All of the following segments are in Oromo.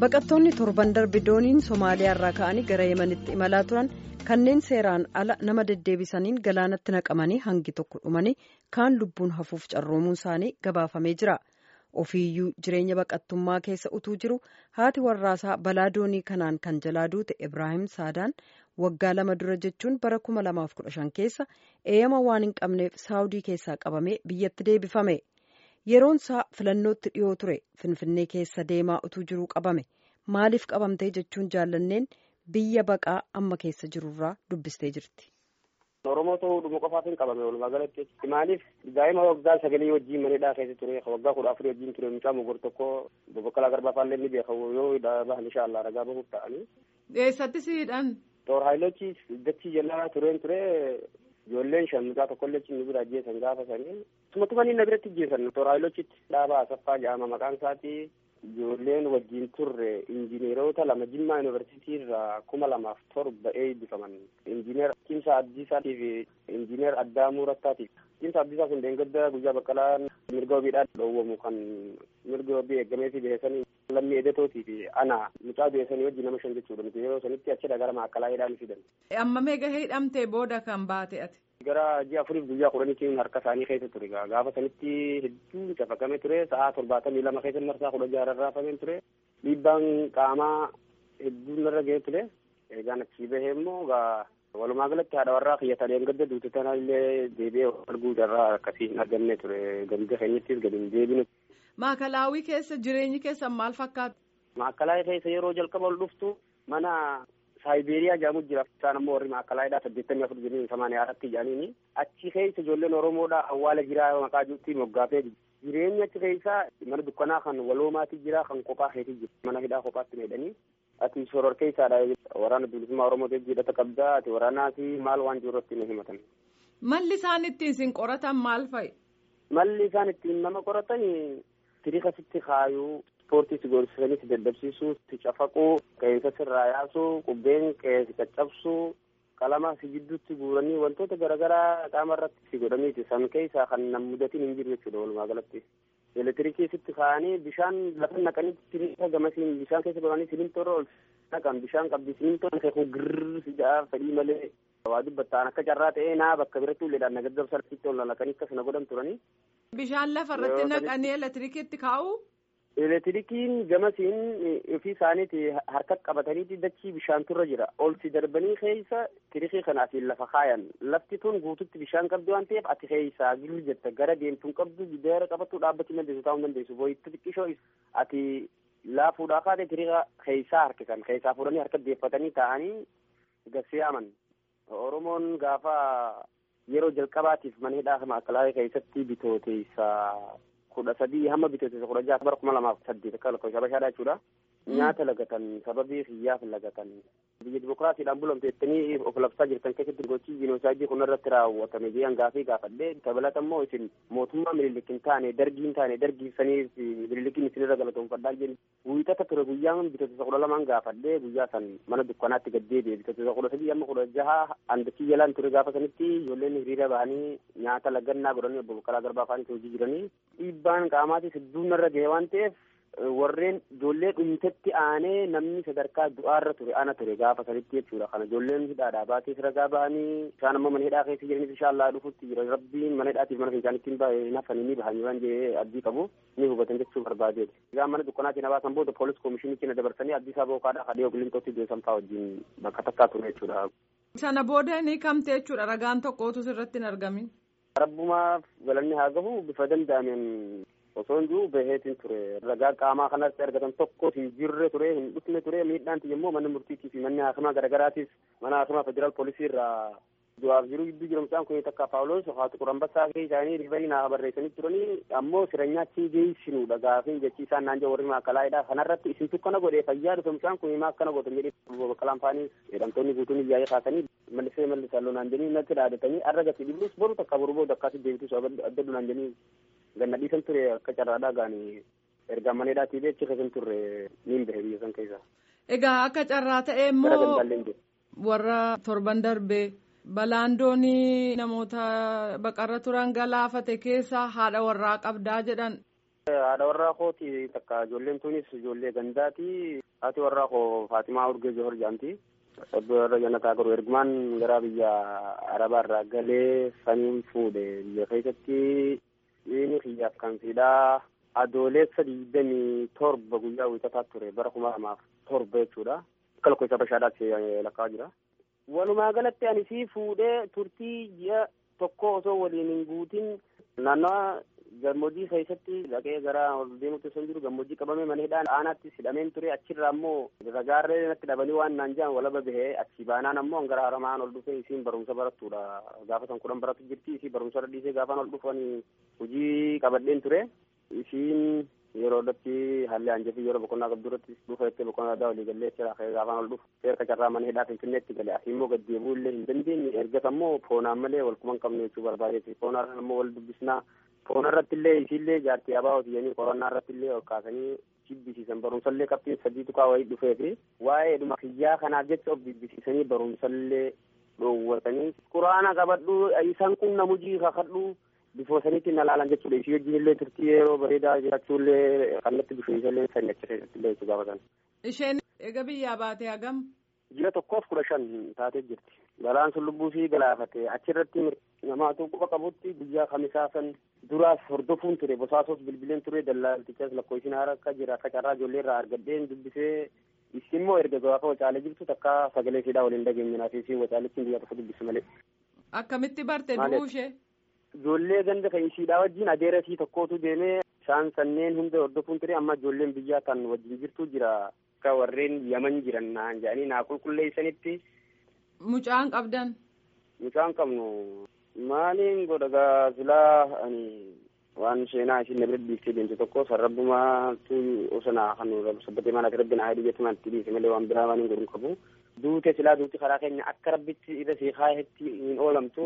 baqattoonni torban darbe dooniin somaaliyaa irraa ka'anii gara yemanitti imalaa turan kanneen seeraan ala nama deddeebisaniin galaanatti naqamanii hangi tokko dhumanii kaan lubbuun hafuuf carroomuun isaanii gabaafamee jira ofiiyyuu jireenya baqattummaa keessa utuu jiru haati warraasaa balaa doonii kanaan kan jalaa duute ibraahim saadaan waggaa lama dura jechuun bara 2015 keessa eeyyama waan hin qabneef saawudii keessaa qabamee biyyatti deebifame. yeroon isaa filannootti dhiyoo ture finfinnee keessa deemaa utuu jiruu qabame maaliif qabamtee jechuun jaallanneen biyya baqaa amma keessa jirurraa dubbistee jirti. Oromoo ta'uu dhuma qofaaf hin qabame walumaa galatti maaliif daa'ima waggaa sagalii wajjin manidhaa keessa ture waggaa kudha afurii wajjin ture mucaa mogor tokko bobbakkalaa garbaa faallee ni beeka yoo bahan inshaallah ragaa bahuuf ta'anii. Eessatti siidhan? Toor haayilochi dachii jalaa tureen ture ijoolleen shan mucaa tokkollee cimni bira ajjeesan gaafa sanii sumatuma inni na biratti ajjeesan toor haayilochitti dhaabaa asaffaa jedhama maqaan isaati ijoolleen wajjin turre injineerota lama jimmaa yuunivarsiitii irraa kuma lamaaf torba eebbifaman injineer Cimsa Abdiisaatii fi injineer Addaamuu Rattaatiif Cimsa Abdiisaa kun deengadda guyyaa baqqalaa mirga wabiidhaan dhoowwamu kan mirga wabii eeggamee fi beeksanii lammii edetootii fi ana mucaa beeksanii wajjin nama shan jechuudha nuti yeroo sanitti achidha gara maakkalaa hidhaan fidan. Amma meeqa hidhamtee booda kan baate ati? Gara ji'a afuriif guyyaa kudhaniitiin harka isaanii keessa ture gaafa sanitti hedduu cafaqamee ture sa'aa torbaatamii lama keessa marsaa kudha jaha rarraafamee ture dhiibbaan qaamaa hedduun narra ga'ee ture eegaan achii bahee immoo walumaa galatti haadha warraa kiyyatanii gadda duute tana illee deebi'ee arguu carraa akkasii hin arganne ture ganda keenyattis gadi hin deebinu. Maakalaawii keessa jireenyi keessan maal fakkaata? Maakalaawii keessa yeroo jalqaba ol dhuftu mana Saayiberiyaa jedhamu jira. Isaan ammoo warri maakalaayidhaa saddeettamii afur jedhanii samaaniyaa irratti jedhaniini. Achi keessa ijoolleen Oromoodhaa awwaala jiraa maqaa jirti moggaafee jireenya achi keessa mana dukkanaa kan waloomaati jira kan kophaa keetii jira. Mana hidhaa kophaatti meedhanii. Ati soror keessaadha waraana bilisummaa Oromootiif jedhata qabdaa ati waraanaati maal waan jiru irratti nu himatan. Malli isaan ittiin sin qoratan maal fa'i? Malli isaan ittiin nama qoratan tirika sitti kaayuu ispoortii si gorsisanii si daddabsiisuu si cafaquu qeensa sirraa yaasuu qubbeen qeensi caccabsuu qalama si jidduutti guuranii wantoota garaagaraa qaama irratti si godhaniiti san keessaa kan nam mudatiin hin jiru jechuudha walumaa galatti. Elektiriikii sitti kaa'anii bishaan lafa naqanii siniinta gamasiin bishaan keessa godhanii siniintoorra ol naqan bishaan qabdi siniintoon keekuu girrrr si ja'a fedhii malee waa dubbattaan akka carraa ta'ee naa bakka biratti ulleedhaan nagaddabsa sitti ol naqanii akkas na godhan turanii. Bishaan lafa irratti naqanii elektiriikiitti kaa'u. Elektiriikiin gamasiin ofii isaaniiti harka qabataniiti dachii bishaan turra jira. Ol si darbanii keessa tirikii kana asiin lafa kaayan. Lafti tun guututti bishaan qabdu waan ta'eef ati keessaa girri jetta gara deemtuun qabdu gidaara qabattuu dhaabbachuu dandeessu taa'uu dandeessu. Booyitti xiqqishoo ati laafuudhaa kaate tirika keessaa harkisan. Keessaa fuudhanii harka deeffatanii taa'anii gassiyaaman. Oromoon gaafa yeroo jalqabaatiif mana hidhaa maakalaawii keessatti bitooteessa kudha sadii hamma bitootessa kudha jaha bara kuma lamaaf saddeet akka lakkoofsa bashaadhaa jechuudha. Nyaata lagatan sababii hiyyaaf lagatan biyya dimokiraasiidhaan bulamte jettanii of labsaa jirtan keessatti gochii jiinoosaayidii kun irratti raawwatame jedhan gaafii gaafadhee dabalata immoo isin mootummaa mililik hin taane dargii hin taane dargiisanii mililikiin isinirra galatoonfadhaa jenni wiixata ture guyyaan bitootessa kudha lamaan gaafadhee guyyaa san mana dukkanaatti gaddeebi'e bitootessa kudha sadii amma kudha jaha andachii jalaan ture gaafa sanitti ijoolleen hiriira bahanii nyaata lagannaa godhanii obbo Baqqalaa Garbaa afaanitti hojii jiranii dhiibbaan qaamaatis hedduu narra ga'e waan ta'eef warreen ijoollee dhumtetti aanee namni sadarkaa du'aarra ture ana ture gaafa sanitti jechuudha kana ijoolleen hidhaadhaa baatees ragaa ba'anii isaan amma mana hidhaa keessa jiranis inshaallah dhufutti jira rabbiin mana hidhaatiif mana fincaanitti hin hafanii ni bahanii waan jedhee abdii qabu ni hubatan jechuu barbaadeeti. Egaa mana dukkanaatiin habaasan booda poolis koomishiniitti na dabarsanii abdii isaa bookaadhaa kadhee oglintootti deesan fa'aa wajjin bakka takkaa ture jechuudha. Sana booda ni kamte jechuudha ragaan tokkootu sirratti hin argamin. Rabbumaaf galanni haa gahu bifa danda'ameen osoo hin jiru baheetiin ture ragaa qaamaa kanatti argatan tokko hin jirre ture hin dhufne ture miidhaan immoo manni murtiitii fi manni haakimaa garaagaraatiif mana haakimaa federaal poolisii irraa du'aaf jiru gidduu jiru mucaan kun takka paawuloos haati qurambassaa kee isaanii riifarii naa barreessanii turanii ammoo siranyaatti geessinuudha gaafin jechi isaan naan warri maakalaa'idha kanarratti isintu kana godhee fayyaa dhufe mucaan kun himaa akkana gootan jedhee baqqalaan faanis jedhamtoonni guutuun iyyaa'ee kaasanii mallisee mallisaa loonaan jedhanii natti dhaadatanii arra gati dhibuus boru takka boru booda akkasii deebitus adda dunaan jedhanii ganna dhiisan ture akka carraadhaa gaanii ergaa maneedhaatii beechi keessan turre niin bahe biyya san keessa. Egaa akka carraa ta'e immoo warra torban darbee balaan doonii namoota baqarra turan galaafate keessa haadha warraa qabdaa jedhan Haadha warraa kooti takka ijoolleen tunis ijoollee gandaati. Haati warraa koo Faatimaa Urgee Johor jedhamti. Obbo warra jannataa garuu ergumaan gara biyya Arabaa irraa galee saniin fuudhe biyya keessatti inni kiyyaaf kan fidhaa adoolessa digdamii torba guyyaa wiixataa ture bara kuma lamaaf torba jechuudha. Akka lakkoofsa bashaadhaatti lakkaa'aa jira. Walumaa galatti ani sii fuudhee turtii ji'a tokko osoo waliin hin guutin naannawa gammoojjii keessatti dhaqee gara ol deemutti osoo jiru gammoojjii qabamee mana hidhaan aanaatti hidhameen ture achirraa ammoo ragaarree natti dhabanii waan naan jedhan walaba bahee achi baanaan ammoo gara haramaan ol dhufee isiin barumsa barattuudha gaafa san kudhan baratu jirti isii barumsa irra dhiisee gaafaan ol dhufanii hojii qabadheen ture isiin yeroo irratti haalli hanjafii yeroo boqonnaa qabdu irratti dhufa jettee boqonnaa addaa walii gallee jira gaafaan ol dhufu seerka carraa mana hidhaa finfinneetti gale asii immoo gad deebi'uu illee hin dandeenye ergas ammoo foonaan malee wal quban qabne jechuu barbaadeeti foonaan ammoo wal dubbisnaa foona irratti illee isiillee jaartii abaa hojiyanii qorannaa irratti illee ol kaasanii jibbisiisan barumsallee qabxiin sadii tuqaa wayii dhufee fi waa'ee dhuma kiyyaa kanaaf jecha of jibbisiisanii barumsallee dhoowwatanii quraana qabadhu isaan kun namujii kakadhu bifoosaniitti na laalan jechuudha isii wajjin illee turtii yeroo bareedaa jiraachuullee kannatti bifeensallee sani achi keessatti illee jechuu gaafatan. Isheen egaa biyyaa baatee hagam? Ji'a tokkoof kudha shan taatee jirti. Galaan sun lubbuu ishii galaafate achirratti namaatu quba qabutti guyyaa kamisaa san duraas hordofuun ture bosaasos bilbileen ture dallaaltichas lakkoofsin haara akka jira akka carraa ijoollee irraa argadheen dubbisee isin immoo erga gaafa wacaalee jirtu takka sagalee siidhaa waliin dhageenye naaf isin wacaaletti guyyaa tokko dubbise malee. Akkamitti barte du'uu ishee? Ijoollee ganda kan isiidhaa wajjin adeera isii tokkootu deemee isaan sanneen hunda hordofuun ture amma ijoolleen biyyaa kan wajjin jirtu jira akka warreen yaman jiran naan jedhanii naa qulqulleessanitti. Mucaan qabdan? Mucaan qabnu maaliin godha gaa silaa ani waan seenaa isin na bira dhiiftee deemte tokko sarrabbumaatu osana kan sabbatee maanaati rabbi naa hedii jettu itti dhiise malee waan biraa waan hin godhu qabu. Duute silaa duuti karaa keenya akka rabbitti irra seekaayetti hin oolamtu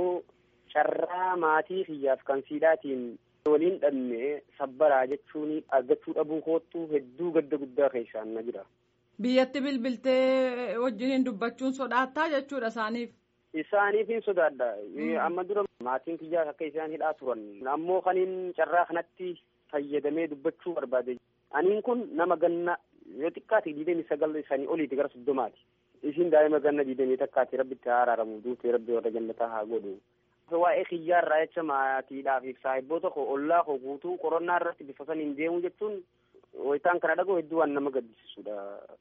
carraa maatii kiyyaaf kan siidhaatiin waliin dhabne sabbaraa jechuun argachuu dhabuu koottu hedduu gadda guddaa keessaan na jira. Biyyatti bilbiltee wajjiniin dubbachuun sodaattaa jechuudha isaaniif. Isaaniif hin sodaadha. Amma dura maatiin kiyyaa akka isaan hidhaa turan. Ammoo kaniin carraa kanatti fayyadamee dubbachuu barbaade. Aniin kun nama ganna yoo xiqqaate digdamii sagal isaanii oliiti gara soddomaati. Isin daa'ima ganna digdamii takkaati rabbitti haa araaramu duutee rabbi warra jannataa haa godhu. Waa'ee kiyyaa irraa jecha maatiidhaaf saahibboota koo ollaa koo guutuu qorannaa irratti bifa saniin deemuu jechuun wayitaan kana dhagoo hedduu waan nama gaddisiisudha.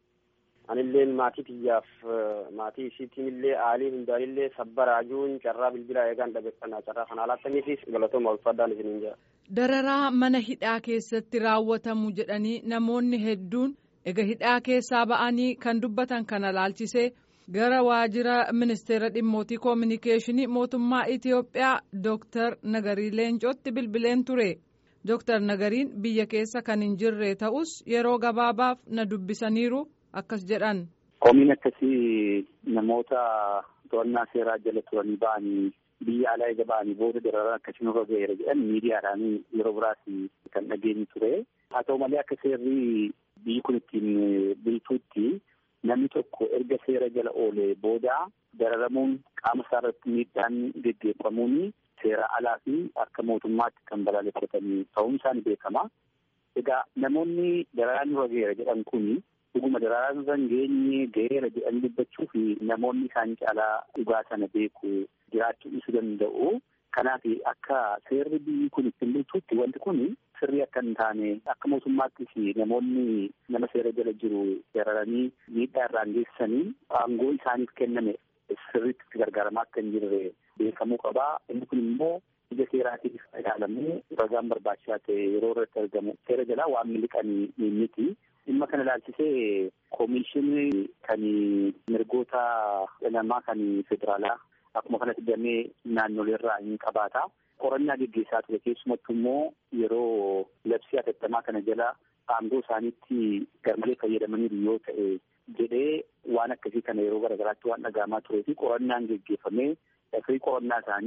Anilleen maatii kiyyaaf maatii isiitiin illee aalii hundaan illee sabbaraajuun carraa bilbilaa eegaan dhabeeffannaa carraa kana alaattaniifis galatooma ulfaadhaan isiniin jira. Dararaa mana hidhaa keessatti raawwatamu jedhanii namoonni hedduun ega hidhaa keessaa ba'anii kan dubbatan kana laalchisee gara waajjira ministeera dhimmootii koominikeeshinii mootummaa Itiyoophiyaa Dooktar Nagarii Leencootti bilbileen ture. Dooktar Nagariin biyya keessa kan hin jirre ta'us yeroo gabaabaaf na dubbisaniiru akkas jedhan. Komiin akkasii namoota to'annaa seeraa jala turanii ba'anii biyya alaa eega ba'anii booda dararaan akkasii nurra ga'eera jedhan miidiyaadhaan yeroo biraas kan dhageenyu ture. Haa ta'u malee akka seerri biyyi kun ittiin bultuutti namni tokko erga seera jala oolee booda dararamuun qaama isaa irratti miidhaan geggeeffamuun seera alaa fi akka mootummaatti kan balaaleffatanii ta'uun isaanii beekama. Egaa namoonni dararaan nurra ga'eera jedhan kuni dhuguma dararaan nurra hin geenye ga'eera jedhanii dubbachuu fi namoonni isaan caalaa dhugaa sana beeku jiraachuu dhiisuu danda'u. Kanaaf akka seerri biyyi kun ittiin bultuutti wanti kun sirrii akka hin taane akka mootummaattis namoonni nama seera jala jiru dararanii miidhaa irraan geessisanii aangoo isaaniif kenname sirriitti itti gargaaramaa akka hin jirre beekamuu qabaa. Inni kun immoo ija seeraatiif ilaalamee ragaan barbaachisaa ta'e yeroo irratti argamu seera jalaa waan miliqanii miti. Dhimma kana ilaalchisee koomishinii kan mirgoota namaa kan federaalaa akkuma kanatti damee naannoleerraa hin qabaata. Qorannaa geggeessaa ture keessumattuu immoo yeroo labsii hatattamaa kana jala aangoo isaaniitti garmalee fayyadamaniiru yoo ta'e jedhee waan akkasii kana yeroo garaagaraatti waan dhagahamaa turee fi qorannaan geggeeffamee firii qorannaa isaanii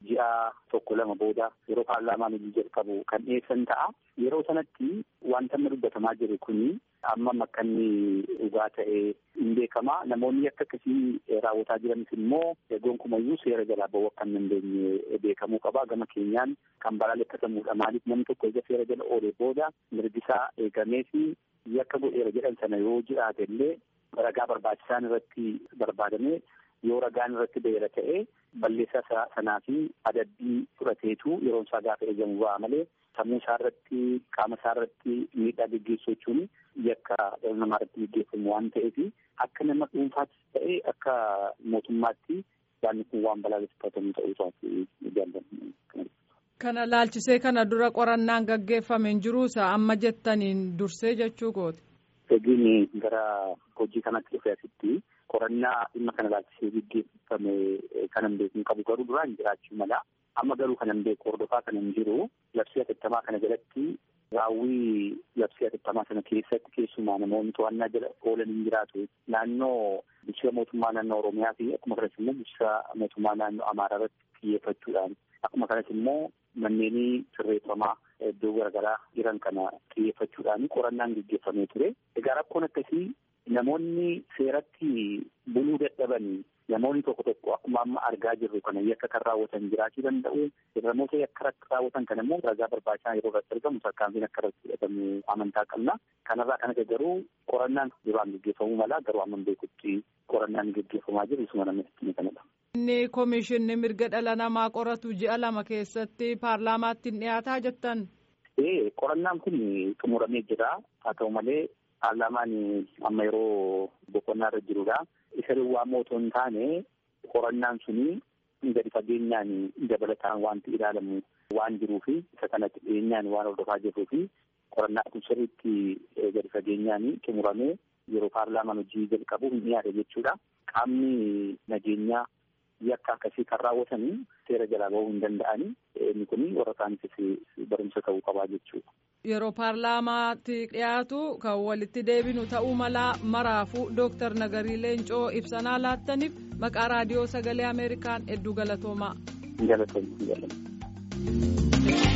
ji'a tokko lama booda yeroo paarlaamaan hojii jalqabu kan dhiyeessan ta'a. Yeroo sanatti wanta amma dubbatamaa jiru kuni amma akka inni dhugaa ta'ee hin beekama. Namoonni akka akkasii raawwataa jiranis immoo gonkumayyuu seera jalaa bahuu akka hin dandeenye beekamuu qaba. Gama keenyaan kan balaaleffatamuudha. Maaliif namni tokko egaa seera jala oolee booda mirgisaa eegamee fi yakka godheera jedhan sana yoo jiraate illee ragaa barbaachisaan irratti barbaadamee yoo ragaan irratti beera ta'e balleessaa sanaa fi adabbii fudhateetu yeroon isaa gaafa eegamu ba'a malee sammuu isaa irratti qaama isaa irratti miidhaa geggeessuu jechuun yakka dhala namaa irratti geggeeffamu waan ta'eef akka nama dhuunfaattis ta'e akka mootummaatti yaadni kun waan balaaleffatamu ta'uu isaati jaalladha. Kana laalchisee kana dura qorannaan gaggeeffame hin jiruusa amma jettaniin dursee jechuu kooti. Egiin gara hojii kanatti dhufee asitti qorannaa dhimma kana laalchisee gaggeeffame kan hin beekne qabu garuu duraan jiraachuu mala. Amma garuu kan hin beeku hordofaa kan hin jiru labsii hatattamaa kana jalatti raawwii labsii hatattamaa sana keessatti keessumaa namoonni to'annaa jala oolan hin jiraatu. Naannoo bulchiinsa mootummaa naannoo Oromiyaa fi akkuma kanas immoo bulchiinsa mootummaa naannoo Amaaraa irratti xiyyeeffachuudhaan akkuma kanas immoo manneenii sirreeffamaa iddoo garaagaraa jiran kana xiyyeeffachuudhaan qorannaan gaggeeffamee ture. Egaa rakkoon akkasii namoonni seeratti buluu dadhaban namoonni tokko tokko akkuma amma argaa jirru kana yakka kan raawwatan jiraachuu danda'u. Namoota yakka raawwatan kana immoo ragaa barbaachisaa yeroo irratti argamu tarkaanfiin akka irratti fudhatamu amantaa qabna. Kanarraa kan hafe garuu qorannaan duraan gaggeeffamuu mala garuu amma beekutti qorannaan gaggeeffamaa jiru isuma namatti kanadha. Inni koomishinni mirga dhala namaa qoratu ji'a lama keessatti paarlaamaatti dhiyaataa jettan. Ee qorannaan kun xumuramee jira haa ta'u malee paarlaamaan amma yeroo boqonnaa irra jirudha. Isa duwwaa immoo otoo hin taane qorannaan suni gadi fageenyaan dabalataan wanti ilaalamu waan jiruufi isa kanatti dhiyeenyaan waan hordofaa jirruufi qorannaan kun sirriitti gadi fageenyaan xumuramee yeroo paarlaamaan hojii jalqabu hin dhiyaate jechuudha. Qaamni nageenyaa yakka akkasii kan raawwatanii seera jalaa bahuu hin danda'ani. Inni kun warra kaaniifis barumsa ta'uu qabaa jechuudha. Yeroo paarlaamaatti dhiyaatu kan walitti deebinu ta'uu malaa maraafuu Dooktar Nagarii Leencoo ibsanaa laattaniif maqaa raadiyoo sagalee Ameerikaan hedduu galatoomaa. Galatoomaa.